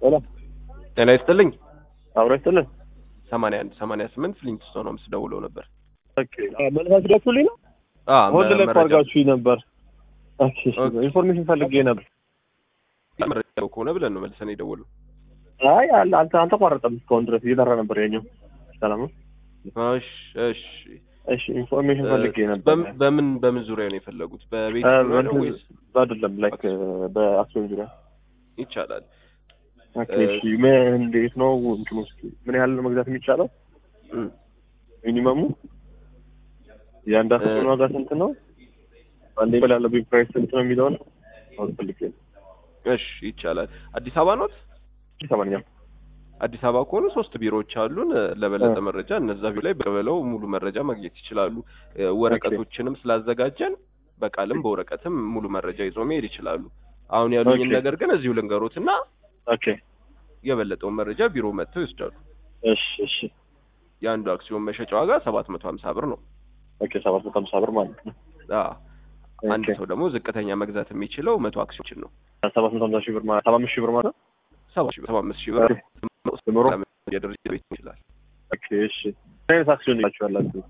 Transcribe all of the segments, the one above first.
ሰላም ጤና ይስጥልኝ። አብሮ ይስጥልን። ሰማንያ አንድ ሰማንያ ስምንት ፍሊንትስቶን ሆምስ ደውለው ነበር። ኦኬ መልሳችሁ ደውሉልኝ ነው አ ሆልድ ላይ መረጃ አድርጋችሁኝ ነበር። ኦኬ ኦኬ። ኢንፎርሜሽን ፈልጌ ነበር። መረጃ ከሆነ ብለን ነው መልሰን የደወሉ። አይ አል- አልተ አልተቋረጠም እስካሁን ድረስ እየጠራ ነበር ያኛው። ሰላም ነው። እሺ እሺ። እሺ ኢንፎርሜሽን ፈልጌ ነበር። በም- በምን በምን ዙሪያ ነው የፈለጉት? በቤት እ፣ ዙሪያ ነው እንትን ወይስ አይደለም ላይክ በአክሲዮን ዙሪያ ይቻላል? ኦኬ እሺ ምን እንዴት ነው እንትኑ እስኪ ምን ያህል ነው መግዛት የሚቻለው? እም፣ ሚኒመሙ የአንድ አክሲዮን እ፣ ዋጋ ስንት ነው? አንዴ በላይ ያለው ቢግ ፕራይስ ስንት ነው የሚለውን አሁን ፈልጌ ነው። እሺ ይቻላል። አዲስ አበባ ኖት? ሰማንያ አዲስ አበባ ከሆኑ ሶስት ቢሮዎች አሉን። እ፣ ለበለጠ እ። መረጃ እነዛ ቢሮ ላይ በበለው ሙሉ መረጃ ማግኘት ይችላሉ። እ፣ ወረቀቶችንም ስላዘጋጀን በቃልም በወረቀትም ሙሉ መረጃ ይዞ መሄድ ይችላሉ። አሁን ያሉኝን ኦኬ። ነገር ግን እዚሁ ልንገሩትና ኦኬ የበለጠውን መረጃ ቢሮ መጥተው ይወስዳሉ። እሺ እሺ የአንዱ አክሲዮን መሸጫ ዋጋ ሰባት መቶ ሀምሳ ብር ነው። ኦኬ ሰባት መቶ ሀምሳ ብር ማለት ነው። አ አንድ ኦኬ። ሰው ደግሞ ዝቅተኛ መግዛት የሚችለው መቶ አክሲዮኖችን ነው። ሰባት መቶ ሀምሳ ሺህ ብር ማለት ሰባ አምስት ሺህ ብር ማለት ነው። ሰባ ሺህ ብር ሰባ አምስት ሺህ ብር ኑሮ የድርጅት ቤት ይችላል። ኦኬ እሺ ምን አይነት አክሲዮን ይላችሁ ያላችሁ?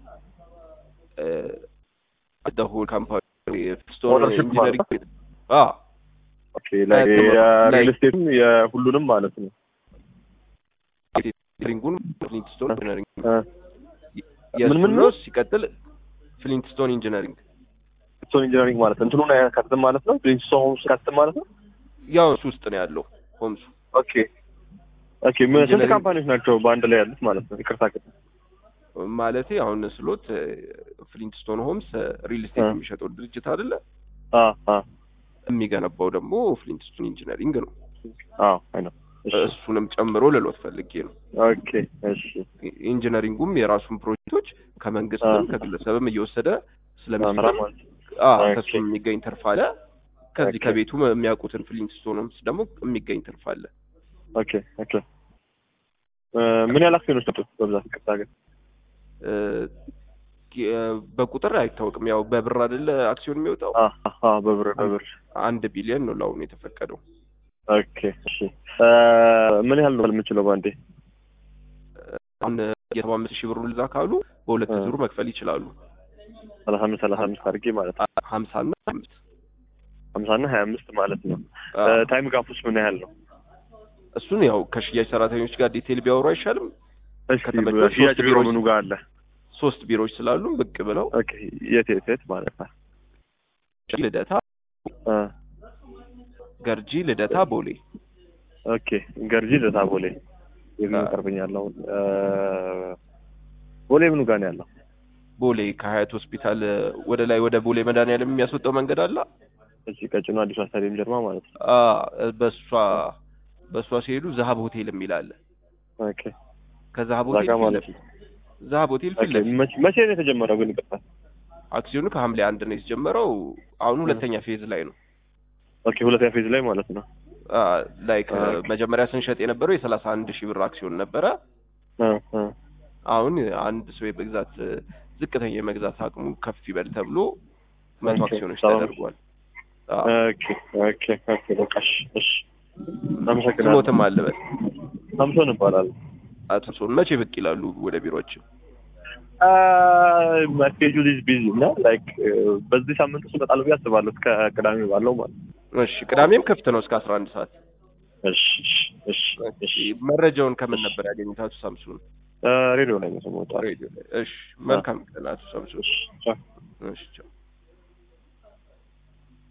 ደሁል ካምፓኒ ስቶር ኦነርሺፕ ኢንጂነሪንግ ማለት አ ኦኬ ላይ እ፣ የሪል ላይ- ስቴትም የሁሉንም ማለት ነው። ኢንጂነሪንጉን ፍሊንትስቶን ኢንጂነሪንግ እ፣ የእሱ ምን ምን ነው። ነው? ሲቀጥል ፍሊንትስቶን ኢንጂነሪንግ ስቶን ኢንጂነሪንግ ማለት እንትኑን አያካትትም ማለት ነው። ፕሪንስቶን ሆምስ ያካትትም ማለት ነው። ያው እሱ ውስጥ ነው ያለው ሆምሱ ኦኬ ኦኬ ምን ስንት ኢንጂነሪንግ- ካምፓኒዎች ናቸው በአንድ ላይ ያሉት ማለት ነው? ይቅርታ ግን ማለቴ አሁን ስሎት ፍሊንትስቶን ሆምስ ሪል ስቴት እ። የሚሸጠው ድርጅት አይደለ? አ አ የሚገነባው ደግሞ ፍሊንትስቶን ኢንጂነሪንግ ነው። አ አይ ነው። እሺ እሱንም ጨምሮ ልሎት ፈልጌ ነው። ኦኬ እሺ ኢንጂነሪንጉም የራሱን ፕሮጀክቶች ከመንግስትም አ። ከግለሰብም እየወሰደ ስለሚሰራ አምራ ማለት አ ኦኬ። ከሱም የሚገኝ ትርፍ አለ። ከዚህ ኦኬ። ከቤቱ የሚያውቁትን ፍሊንትስቶን ሆምስ ደግሞ የሚገኝ ትርፍ አለ። ኦኬ ኦኬ እ፣ ምን ያህል አክሲዮኖች ሰጡ በብዛት? ይቅርታ ግን እ፣ የ- በቁጥር አይታወቅም። ያው በብር አይደለ አክሲዮን የሚወጣው አ አ በብር በብር አንድ ቢሊዮን ነው ለአሁኑ የተፈቀደው። ኦኬ እሺ እ፣ ምን ያህል ነው የምችለው በአንዴ? አሁን የሰባ አምስት ሺህ ብሩ ልዛ ካሉ በሁለት እ። ዙር መክፈል ይችላሉ። ሰላሳ አምስት ሰላሳ አምስት አድርጌ ማለት ነው። አ- ሀምሳ እና አምስት ሀምሳ እና ሀያ አምስት ማለት ነው። አ፣ ታይም ጋፕ ውስጥ ምን ያህል ነው? እሱን ያው ከሽያጭ ሰራተኞች ጋር ዲቴል ቢያወሩ አይሻልም? እስኪ ከተመቸው ሽያጭ ሶስት ቢሮ ቢሮዎች- ምኑ ጋር አለ? ሶስት ቢሮዎች ስላሉ ብቅ ብለው ኦኬ የት የት የት ማለት ነው? ልደታ፣ እ፣ ገርጂ፣ ልደታ፣ ቦሌ ኦኬ ገርጂ ደታ ቦሌ የት አ። ይቀርበኛል አሁን? እ፣ ቦሌ ምኑ ጋር ነው ያለው? ቦሌ ከሀያት ሆስፒታል ወደ ላይ ወደ ቦሌ መድኃኒዓለም የሚያስወጣው መንገድ አለ። እሺ ቀጭኑ አዲሱ ስታዲየም ጀርባ ማለት ነው። አ በሷ በሷ ሲሄዱ ዛሀብ ሆቴል የሚል አለ። ኦኬ ከዛሀብ እዛ ሆቴል ጋር ፊት ማለት ለፊት ዛሀብ ሆቴል ፊት ኦኬ ለፊት መቼ መቼ ነው የተጀመረው ግን ይቅርታ? አክሲዮኑ ከሐምሌ አንድ ነው የተጀመረው። አሁን ሁለተኛ ፌዝ ላይ ነው። ኦኬ ሁለተኛ ፌዝ ላይ ማለት ነው። ላይክ ኦኬ። መጀመሪያ ስንሸጥ የነበረው የሰላሳ አንድ ሺህ ብር አክሲዮን ነበረ። እ፣ እ፣ አሁን አንድ ሰው የመግዛት ዝቅተኛ የመግዛት አቅሙ ከፍ ይበል ተብሎ መቶ ኦኬ፣ አክሲዮኖች ሰላም። ተደርጓል። አ፣ ኦኬ ኦኬ ኦኬ በቃ እሺ እሺ አመሰግናለሁ። ስሞትም አለበት ሳምሶን እባላለሁ። አቶ ሰውን መቼ ብቅ ይላሉ ወደ ቢሮችን? ስኬጁል ኢዝ ቢዚ እና ላይክ በዚህ ሳምንት ውስጥ እመጣለሁ ብዬ አስባለሁ እስከ ቅዳሜ ባለው ማለት ነው። እሺ ቅዳሜም ክፍት ነው እስከ አስራ አንድ ሰዓት። እሺ እሺ እሺ መረጃውን ከምን ነበር ያገኙት አቶ ሳምሱን? ሬዲዮ ላይ ነው የሰማሁት። ሬዲዮ ላይ። እሺ መልካም ቀን አቶ ሳምሱን። እሺ ቻው። እሺ ቻው።